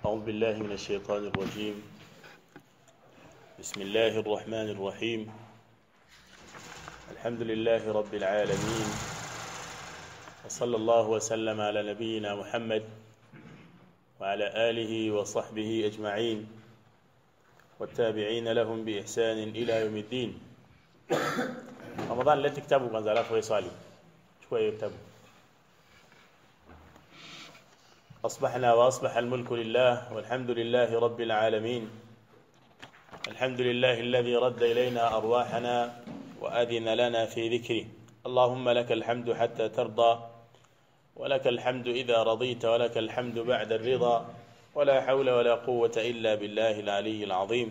أعوذ بالله من الشيطان الرجيم بسم الله الرحمن الرحيم الحمد لله رب العالمين وصلى الله وسلم على نبينا محمد وعلى آله وصحبه أجمعين والتابعين لهم بإحسان إلى يوم الدين رمضان لا تكتبوا كان زلاف ويصالي شوية يكتبوا أصبحنا وأصبح الملك لله والحمد لله رب العالمين الحمد لله الذي رد إلينا أرواحنا وأذن لنا في ذكره اللهم لك الحمد حتى ترضى ولك الحمد إذا رضيت ولك الحمد بعد الرضا ولا حول ولا قوة إلا بالله العلي العظيم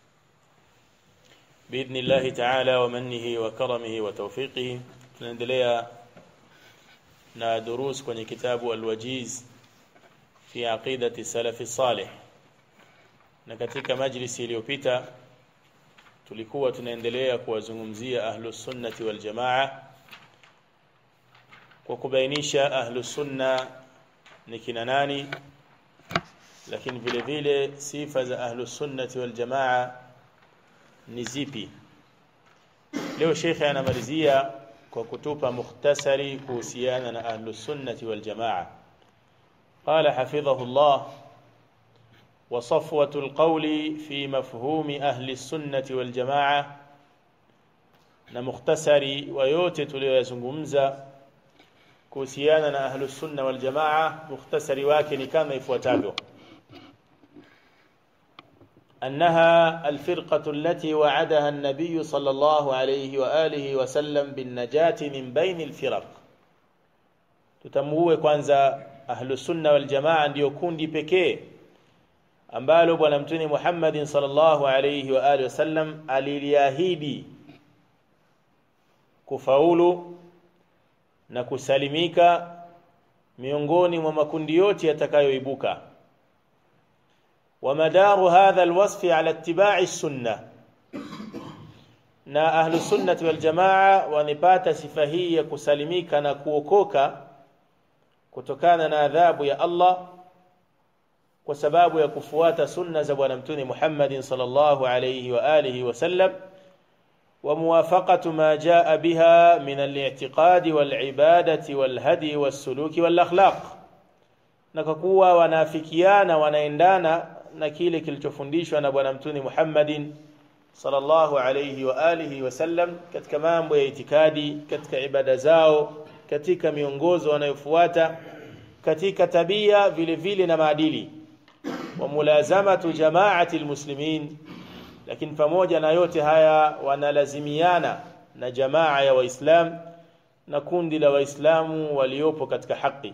بإذن الله تعالى ومنه وكرمه وتوفيقه tunaendelea na durus kwenye kitabu alwajiz fi aqidati salafi salih na katika majlisi iliyopita tulikuwa tunaendelea kuwazungumzia ahlus sunnati wal jamaa kwa kubainisha ahlus sunna ni kina nani lakini vile vile sifa za ahlus sunnati wal jamaa ni zipi leo shekhe anamalizia kwa kutupa mukhtasari kuhusiana na ahlus sunnati wal jamaa قال حفظه الله وصفوة القول في مفهوم أهل السنة والجماعة نمختصري ويوتي tuliyozungumza kuhusiana na ahlu sunna wal jamaa mukhtasari wake ni kama ifuatavyo أنها الفرقة التي وعدها النبي صلى الله عليه وآله وسلم بالنجاة من بين الفرق tutambue kwanza ahlu sunna wal jamaa ndio kundi pekee ambalo bwana mtume Muhammadin sallallahu alayhi wa alihi wasallam aliliahidi kufaulu na kusalimika miongoni mwa makundi yote yatakayoibuka ومدار هذا الوصف على اتباع السنة na ahlu sunnati wal jamaa wanipata sifa hii ya kusalimika na kuokoka kutokana na adhabu ya Allah kwa sababu ya kufuata sunna za bwana mtume Muhammad sallallahu alayhi wa alihi wasallam wa muwafaqatu ma jaa biha min al-i'tiqad wal-ibadati wal-hadi was-suluki wal-akhlaq na kwa kuwa wanafikiana wanaendana na kile kilichofundishwa na bwana mtume Muhammadin sallallahu alayhi wa alihi wasallam katika mambo ya itikadi katika ibada zao katika miongozo wanayofuata katika tabia vile vile na maadili wa mulazamatu jamaati almuslimin lakini pamoja na yote haya wanalazimiana na jamaa ya waislam na kundi la waislamu waliopo katika haki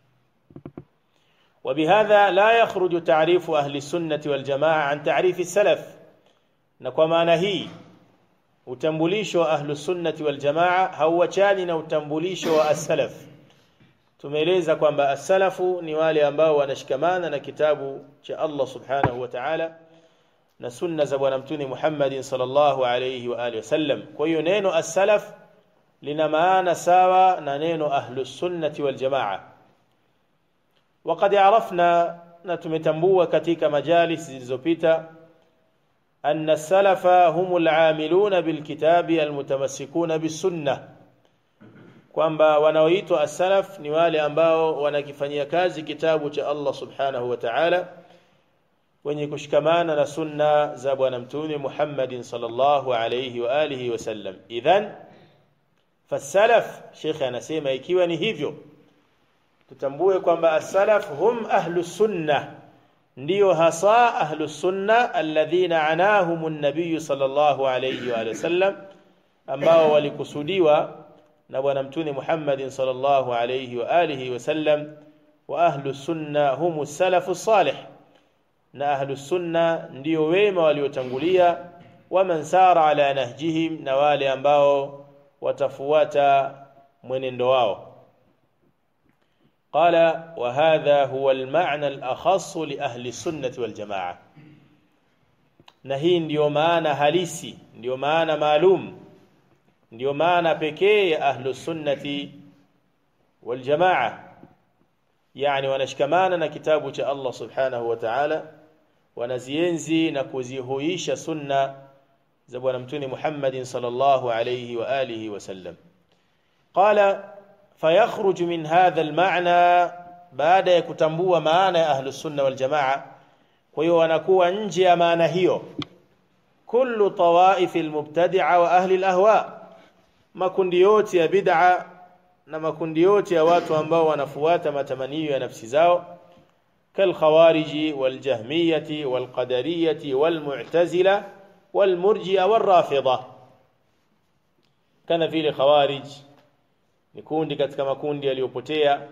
وبهذا لا يخرج تعريف أهل السنة والجماعة عن تعريف السلف نكما نهي utambulisho wa ahlu sunnati wal jamaa hauachani na utambulisho wa as-salaf tumeeleza kwamba as-salafu ni wale ambao wanashikamana na kitabu cha Allah subhanahu wa ta'ala na sunna za bwana mtume Muhammad sallallahu alayhi wa alihi wasallam kwa hiyo neno as-salaf lina maana sawa na neno ahlu sunnati wal jamaa وقد عرفنا na tumetambua katika majalis zilizopita أن السلف هم العاملون بالكتاب المتمسكون بالسنة kwamba wanaoitwa as-salaf ni wale ambao wanakifanyia kazi kitabu cha Allah subhanahu wa ta'ala wenye kushikamana na sunna za bwana mtume Muhammadin sallallahu alayhi wa alihi wasallam idhan fasalaf Sheikh anasema ikiwa ni hivyo tutambue kwamba as-salaf hum ahlus sunnah ndio hasa ahlu sunna alladhina anahum an-nabiy sallallahu alayhi wa sallam ambao walikusudiwa na bwana mtume Muhammad sallallahu alayhi wa alihi wa sallam wa ahlu sunna hum salafu salih na ahlu sunna ndio wema waliotangulia wa man sara ala nahjihim na wale ambao watafuata mwenendo wao قال وهذا هو المعنى الأخص لأهل السنة والجماعة na hii ndiyo maana halisi ndiyo maana maalum ndiyo maana pekee ya ahlu sunnati wal jamaa yani wanashikamana na kitabu cha Allah subhanahu wa ta'ala wanazienzi na kuzihuisha sunna za bwana mtume Muhammad sallallahu alayhi wa alihi wasallam qala fayakhruj min hadha almaana baada ya kutambua maana ya ahlus sunna wal jamaa kwa hiyo wanakuwa nje ya maana hiyo kullu tawaif almubtadi'a wa ahli alahwa makundi yote ya bid'a na makundi yote ya watu ambao wanafuata matamanio ya nafsi zao كالخوارج والجهمية والقدرية والمعتزلة والمرجئة والرافضة كان vile khawarij ni kundi katika makundi yaliyopotea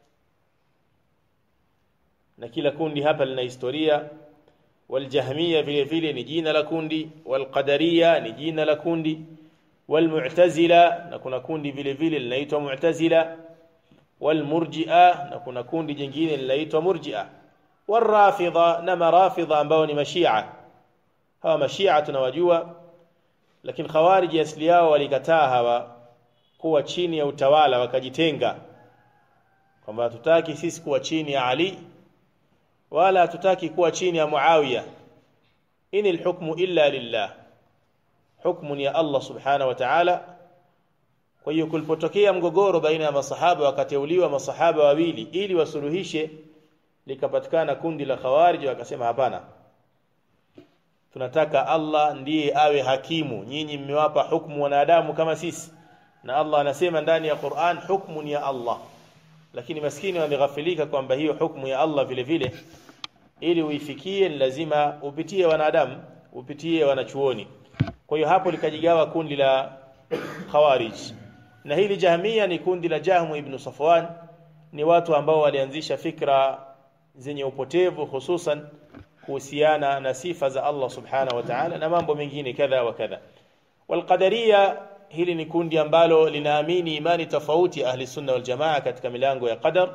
na kila kundi hapa lina historia waljahmiya vile vile ni jina la kundi walqadariya ni jina la kundi walmu'tazila na kuna kundi vile vile linaitwa mu'tazila walmurji'a na kuna kundi jingine linaitwa murji'a warafidha na marafidha ambao ni mashia hawa mashia tunawajua lakini khawariji asili yao walikataa hawa kuwa chini ya utawala wakajitenga kwamba hatutaki sisi kuwa chini ya Ali wala hatutaki kuwa chini ya Muawiya in alhukmu illa lillah hukmu ni ya Allah subhanahu wa ta'ala kwa hiyo kulipotokea mgogoro baina ya masahaba wakateuliwa masahaba wawili ili wasuluhishe likapatikana kundi la khawarij wakasema hapana tunataka Allah ndiye awe hakimu nyinyi mmewapa hukumu wanadamu kama sisi na Allah anasema ndani ya Qur'an hukumu ni ya Allah lakini maskini wameghafilika kwamba hiyo hukumu ya Allah vile vile ili uifikie ni lazima upitie wanadamu upitie wanachuoni kwa hiyo hapo likajigawa kundi la khawarij na hili jahmia ni kundi la Jahmu ibn Safwan ni watu ambao walianzisha fikra zenye upotevu hususan kuhusiana na sifa za Allah subhanahu wa ta'ala na mambo mengine kadha wa kadha walqadariya hili ni kundi ambalo linaamini imani tofauti ahli sunna wal jamaa katika milango ya qadar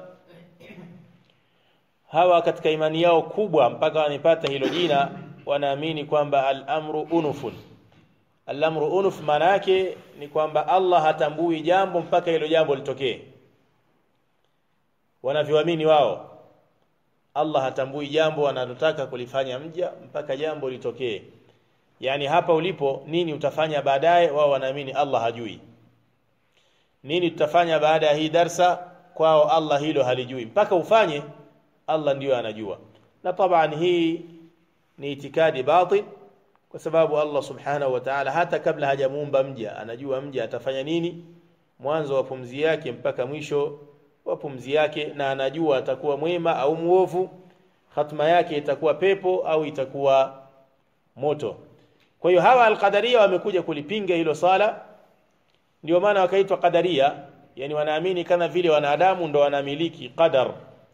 hawa katika imani yao kubwa mpaka wanipata hilo jina wanaamini kwamba al-amru unufun al-amru unuf maana yake ni kwamba Allah hatambui jambo mpaka hilo jambo litokee wanavyoamini wao Allah hatambui jambo analotaka kulifanya mja mpaka jambo litokee yani hapa ulipo nini utafanya baadaye wao wanaamini Allah hajui nini tutafanya baada ya hii darsa kwao Allah hilo halijui mpaka ufanye Allah ndiyo anajua na taban hii ni itikadi batil kwa sababu Allah subhanahu wa ta'ala hata kabla hajamuumba mja anajua mja atafanya nini mwanzo wa pumzi yake mpaka mwisho wa pumzi yake na anajua atakuwa mwema au muovu hatma yake itakuwa pepo au itakuwa moto kwa hiyo hawa alqadaria wamekuja kulipinga hilo sala ndio maana wakaitwa qadaria yani wanaamini kama vile wanadamu ndo wanamiliki qadar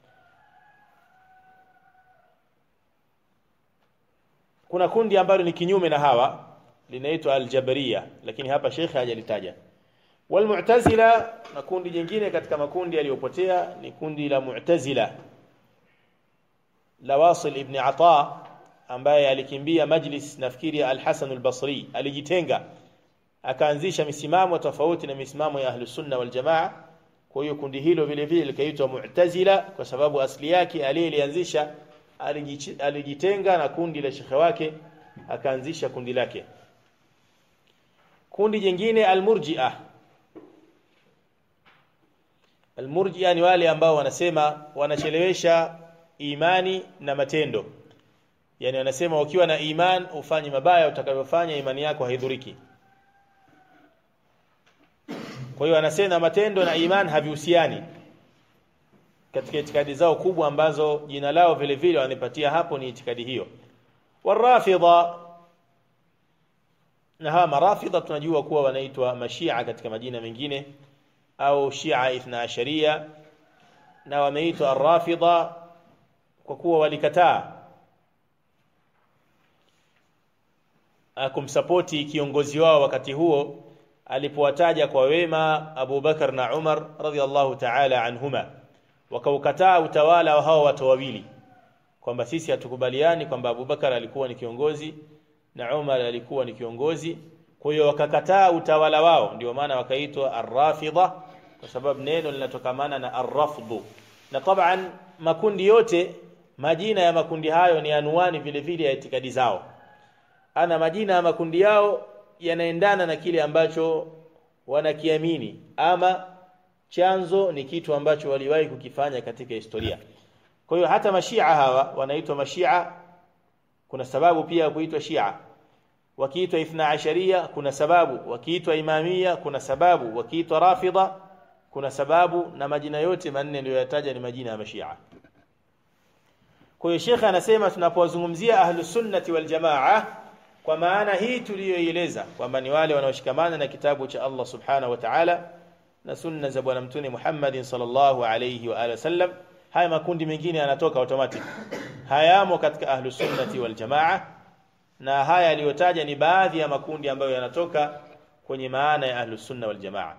kuna kundi ambalo ni kinyume na hawa linaitwa aljabariya lakini hapa shekhe hajalitaja walmu'tazila na kundi jingine katika makundi yaliyopotea ni kundi la mu'tazila la Wasil ibn Ata ambaye alikimbia majlis nafikiri al-Hasan al-Basri alijitenga akaanzisha misimamo tofauti na misimamo ya ahlus sunna wal jamaa kwa hiyo kundi hilo vile vile likaitwa mu'tazila kwa sababu asili yake aliyelianzisha alijitenga na kundi la shekhe wake akaanzisha kundi lake kundi jingine almurji'a almurji'a ni wale ambao wanasema wanachelewesha imani na matendo yani wanasema ukiwa na iman ufanye mabaya utakavyofanya imani yako haidhuriki kwa hiyo wanasema matendo na iman havihusiani katika itikadi zao kubwa ambazo jina lao vile vile wanipatia hapo ni itikadi hiyo warafidha na hawa marafidha tunajua kuwa wanaitwa mashia katika majina mengine au shia ithna asharia na wameitwa arrafidha kwa kuwa walikataa kumsapoti kiongozi wao wakati huo alipowataja kwa wema Abu Bakar na Umar radhiallahu ta'ala anhuma wakaukataa utawala wa hao watu wawili kwamba sisi hatukubaliani kwamba Abu Bakar alikuwa ni kiongozi na Umar alikuwa ni kiongozi kwa hiyo wakakataa utawala wao ndio maana wakaitwa arrafidha kwa sababu neno linatokamana na arrafdhu na taban makundi yote majina ya makundi hayo ni anuani vile vile ya itikadi zao ana majina ya makundi yao yanaendana na kile ambacho wanakiamini ama chanzo ni kitu ambacho waliwahi kukifanya katika historia kwa hiyo hata mashia hawa wanaitwa mashia kuna sababu pia ya kuitwa shia wakiitwa ithna asharia kuna sababu wakiitwa imamia kuna sababu wakiitwa rafidha kuna sababu na majina yote manne niliyoyataja ni majina ya mashia kwa hiyo shekhe anasema tunapowazungumzia ahlus sunnati wal jamaa kwa maana hii tuliyoieleza kwamba ni wale wanaoshikamana na kitabu cha Allah subhanahu wa ta'ala na sunna za bwana mtume Muhammad sallallahu alayhi wa alihi wasallam haya makundi mengine yanatoka automatic hayamo katika ahlus sunnati wal jamaa na haya aliyotaja ni baadhi ya makundi ambayo yanatoka kwenye maana ya ahlus sunna wal jamaa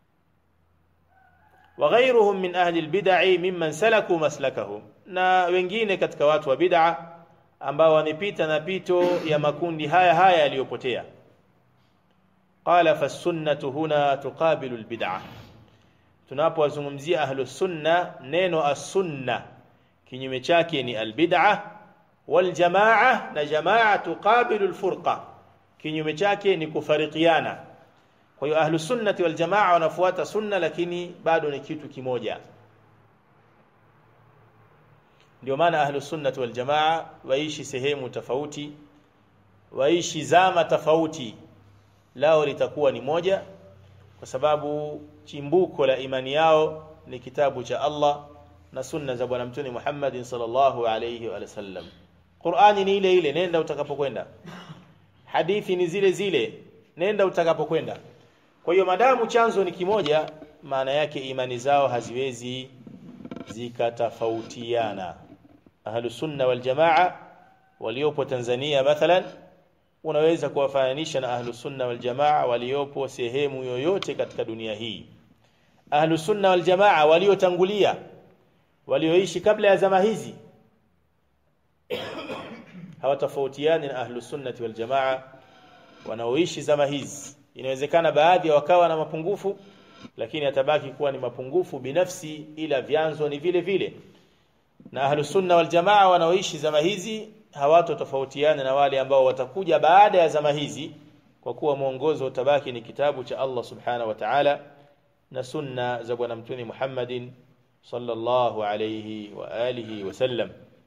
وغيرهم من أهل البدع ممن سلكوا مسلكهم na wengine katika watu wa bid'a ambao wamepita na pito ya makundi haya haya yaliyopotea qala fasunnatu huna tuqabilu albid'a tunapowazungumzia ahlus sunna neno as-sunna kinyume chake ni albid'a wal jamaa na jamaa tuqabilu alfurqa kinyume chake ni kufarikiana kwa hiyo ahlus sunnati wal jamaa wanafuata sunna lakini bado ni kitu kimoja ndio maana ahlus sunnati wal jamaa waishi sehemu tofauti waishi zama tofauti lao litakuwa ni moja kwa sababu chimbuko la imani yao ni kitabu cha Allah na sunna za bwana mtume Muhammad sallallahu alayhi wa sallam Qur'ani ni ile ile nenda utakapokwenda hadithi ni zile zile nenda utakapokwenda kwa hiyo madamu chanzo ni kimoja maana yake imani zao haziwezi zikatofautiana ahlu sunna wal jamaa waliopo Tanzania mathalan unaweza kuwafananisha na ahlu sunna wal jamaa waliopo sehemu yoyote katika dunia hii ahlu sunna wal jamaa waliotangulia walioishi kabla ya zama hizi hawatofautiani na ahlu sunnati wal jamaa wanaoishi zama hizi inawezekana baadhi wakawa na mapungufu lakini atabaki kuwa ni mapungufu binafsi ila vyanzo ni vile vile na ahlus sunna wal jamaa wanaoishi zama hizi hawatotofautiana na wale ambao watakuja baada ya zama hizi kwa kuwa mwongozo utabaki ni kitabu cha Allah subhanahu wa ta'ala na sunna za bwana mtume Muhammadin sallallahu alayhi wa alihi wasallam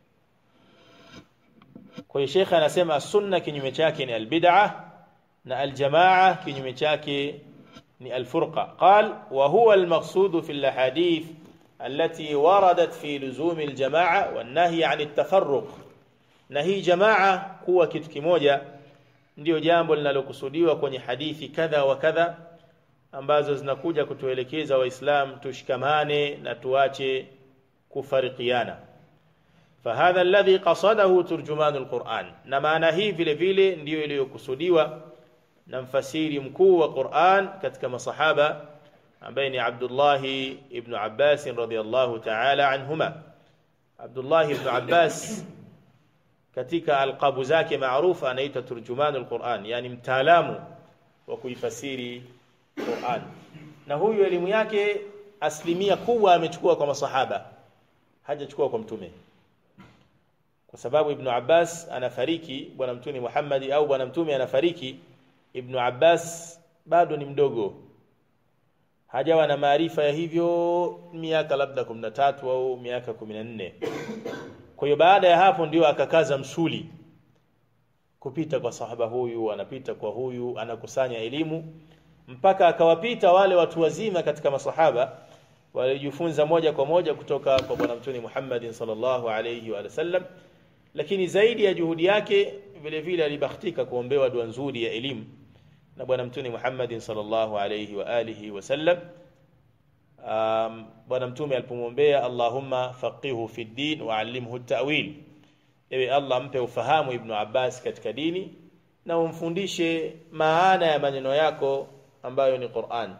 kwa hiyo Sheikh anasema sunna kinyume chake ni albid'ah na aljamaa kinyume chake ni alfurqa qal wa huwa almaqsud fi alahadith التي وردت في لزوم الجماعة والنهي عن التفرق na hii jamaa kuwa kitu kimoja ndio jambo linalokusudiwa kwenye hadithi kadha wa kadha ambazo zinakuja kutuelekeza waislam tushikamane na tuache kufarikiana fahadha alladhi qasadahu turjumanu alquran na maana hii vile vile ndiyo iliyokusudiwa na mfasiri mkuu wa Qur'an katika masahaba ambaye ni Abdullah ibn Abbas radhiyallahu ta'ala anhuma Abdullah ibn Abbas katika alqabu zake maarufu anaitwa turjumanul Qur'an yani mtaalamu wa kuifasiri Qur'an na huyu elimu yake asilimia kubwa amechukua kwa masahaba hajachukua kwa mtume kwa sababu ibn Abbas anafariki bwana mtume Muhammad au bwana mtume anafariki ibn Abbas bado ni mdogo hajawa na maarifa ya hivyo miaka labda 13 au miaka 14 kwa hiyo baada ya hapo ndio akakaza msuli kupita kwa sahaba huyu anapita kwa huyu anakusanya elimu mpaka akawapita wale watu wazima katika masahaba walijifunza moja kwa moja kutoka kwa bwana mtume Muhammad sallallahu alayhi wa sallam lakini zaidi ya juhudi yake vile vile alibahatika kuombewa dua nzuri ya elimu na bwana mtume Muhammad sallallahu alayhi wa alihi wasallam um, bwana mtume alipomwombea Allahumma faqihu fi din wa allimhu at-ta'wil ewe Allah mpe ufahamu ibn Abbas katika dini na umfundishe maana ya maneno yako ambayo ni Qur'an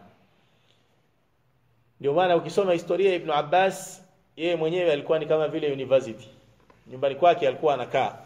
ndio maana ukisoma historia ya ibn Abbas yeye mwenyewe alikuwa ni kama vile university nyumbani kwake alikuwa anakaa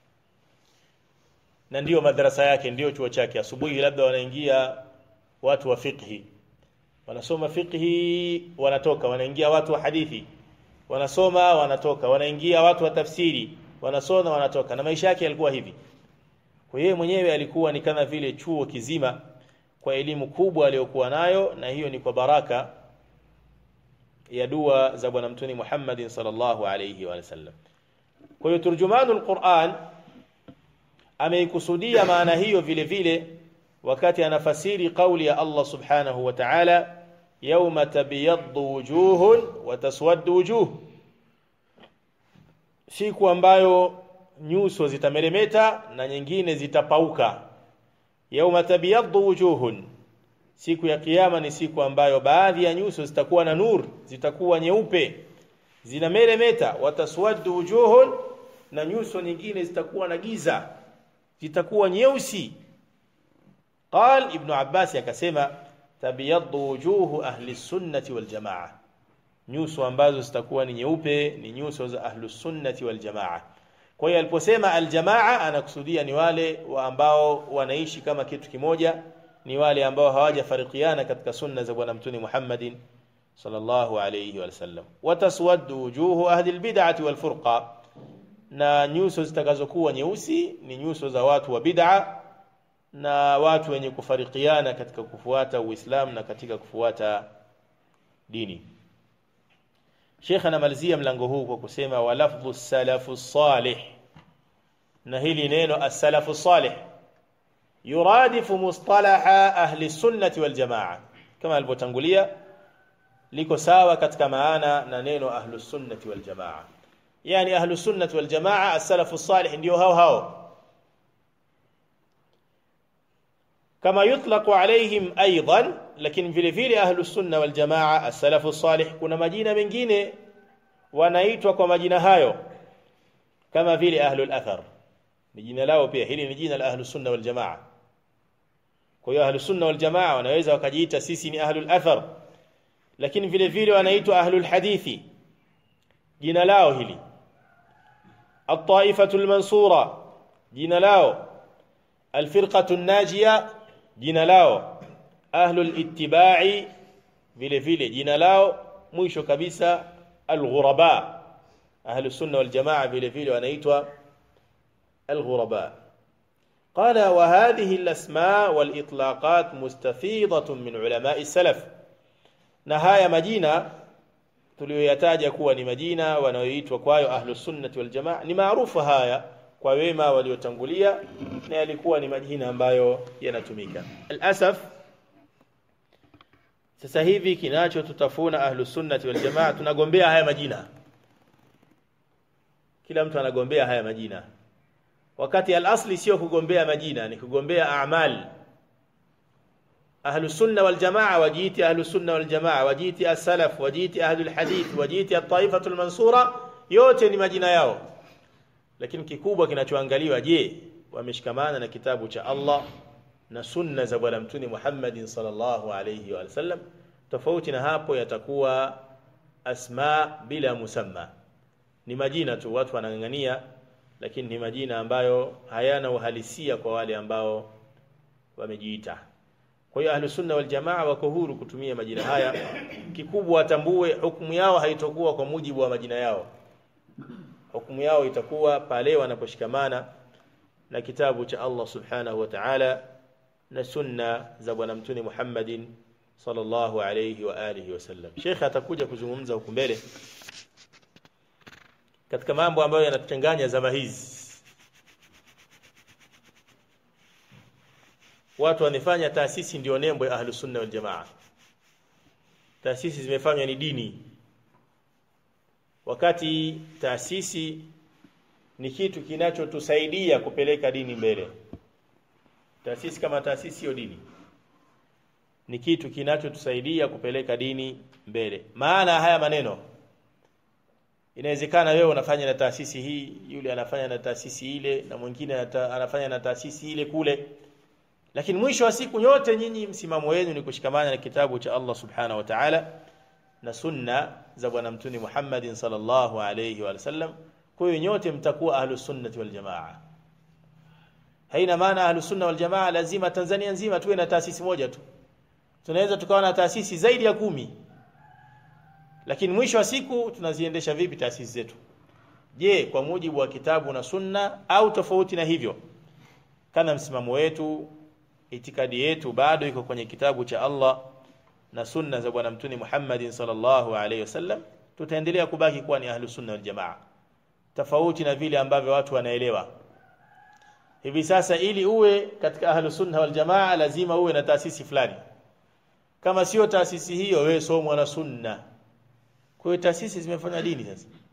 na ndiyo madarasa yake ndiyo chuo chake asubuhi labda wanaingia watu wa fiqhi wanasoma fiqhi wanatoka wanaingia watu wa hadithi wanasoma wanatoka wanaingia watu wa tafsiri wanasoma wanatoka na maisha yake yalikuwa hivi kwa yeye mwenyewe alikuwa ni kama vile chuo kizima kwa elimu kubwa aliyokuwa nayo na hiyo ni kwa baraka ya dua za bwana mtume Muhammad sallallahu alayhi wa sallam kwa hiyo turjumanul Qur'an ameikusudia maana hiyo vile vile wakati anafasiri kauli ya Allah subhanahu wa ta'ala yawma tabyaddu wujuhun wa taswaddu wujuh siku ambayo nyuso zitameremeta na nyingine zitapauka yawma tabyaddu wujuhun siku ya kiyama ni siku ambayo baadhi ya nyuso zitakuwa na nur zitakuwa nyeupe zinameremeta wataswaddu wujuhun na nyuso nyingine zitakuwa na giza zitakuwa nyeusi قال ابن عباس akasema tabyaddu wujuhu ahli sunnati wal jamaa nyuso ambazo zitakuwa ni nyeupe ni nyuso za ahli sunnati wal jamaa kwa hiyo aliposema al jamaa anakusudia ni wale wa ambao wanaishi kama kitu kimoja ni wale ambao hawajafarikiana katika sunna za bwana mtume Muhammadin sallallahu alayhi wa sallam wataswaddu wujuhu ahli albid'ati wal furqa na nyuso zitakazokuwa nyeusi ni nyuso za watu wa bid'a na watu wenye kufarikiana katika kufuata Uislamu na katika kufuata dini. Sheikh anamalizia mlango huu kwa kusema walafdhu salafu salih, na hili neno as-salafu salih yuradifu mustalaha ahli sunnati wal jamaa, kama alivyotangulia liko sawa katika maana na neno ahlu sunnati wal jamaa. Yani ahlu sunnati wal jamaa as-salafu salih ndio hao hao كما يطلق عليهم ايضا lakini vile vile ahlu sunna wal jamaa as-salafu salih kuna majina mengine wanaitwa kwa majina hayo kama vile ahlu al-athar ni jina lao pia hili ni jina la ahlu sunna wal jamaa kwa hiyo ahlu sunna wal jamaa wanaweza wakajiita sisi ni ahlu al-athar lakini vile vile wanaitwa ahlu al-hadithi jina lao hili at-taifatu al-mansura jina lao al-firqatu an-najiyah jina lao ahlul ittibai vile vile jina lao mwisho kabisa alghuraba ahlus sunna wal jamaa vile vile wanaitwa alghuraba قال وهذه الأسماء والإطلاقات مستفيضة من علماء السلف نهاية مدينة tuliyoyataja kuwa ni majina wanayoitwa kwayo ahlus sunnati wal jamaa ni maarufu haya kwa wema waliotangulia na yalikuwa ni majina ambayo yanatumika alasaf sasa hivi kinachotutafuna ahlus sunnati wal jamaa tunagombea haya majina kila mtu anagombea haya majina wakati alasli sio kugombea majina ni kugombea a'mal ahlus sunna wal jamaa wajiiti ahlus sunna wal jamaa wajiiti as-salaf wajiiti ahlul hadith wajiiti at-taifatul mansura yote ni majina yao lakini kikubwa kinachoangaliwa je wameshikamana na kitabu cha Allah na sunna za bwana mtume Muhammad sallallahu alayhi wa sallam tofauti na hapo yatakuwa asma bila musamma ni majina tu watu wanang'ang'ania lakini ni majina ambayo hayana uhalisia kwa wale ambao wamejiita kwa hiyo ahlus sunna wal jamaa wako huru kutumia majina haya kikubwa watambue hukumu yao haitokuwa kwa mujibu wa majina yao hukumu yao itakuwa pale wanaposhikamana na kitabu cha Allah subhanahu wa ta'ala na sunna za bwana mtume Muhammadin sallallahu alayhi wa alihi wasallam Sheikh atakuja kuzungumza huku mbele katika mambo ambayo yanatuchanganya zama hizi watu wanafanya taasisi ndio nembo ya ahlus sunna wal jamaa taasisi zimefanywa ni dini wakati taasisi ni kitu kinachotusaidia kupeleka dini mbele taasisi kama taasisi sio dini ni kitu kinachotusaidia kupeleka dini mbele maana haya maneno inawezekana wewe unafanya na taasisi hii yule anafanya na taasisi ile na mwingine anafanya na taasisi ile kule lakini mwisho wa siku nyote nyinyi msimamo wenu ni kushikamana na kitabu cha Allah subhanahu wa ta'ala na sunna za bwana mtume Muhammad sallallahu alayhi wa sallam kwa hiyo nyote mtakuwa ahlus sunnati wal jamaa haina maana ahlus sunna wal jamaa lazima Tanzania nzima tuwe na taasisi moja tu tunaweza tukawa na taasisi zaidi ya kumi lakini mwisho wa siku tunaziendesha vipi taasisi zetu je kwa mujibu wa kitabu na sunna au tofauti na hivyo kana msimamo wetu itikadi yetu bado iko kwenye kitabu cha Allah na sunna za bwana mtuni Muhammadin sallallahu alaihi wasallam tutaendelea kubaki kuwa ni ahlu sunna wal jamaa tofauti na vile ambavyo watu wanaelewa hivi sasa ili uwe katika ahlu sunna wal jamaa lazima uwe na taasisi fulani kama sio taasisi hiyo wewe sio mwana sunna kwa hiyo taasisi zimefanya dini sasa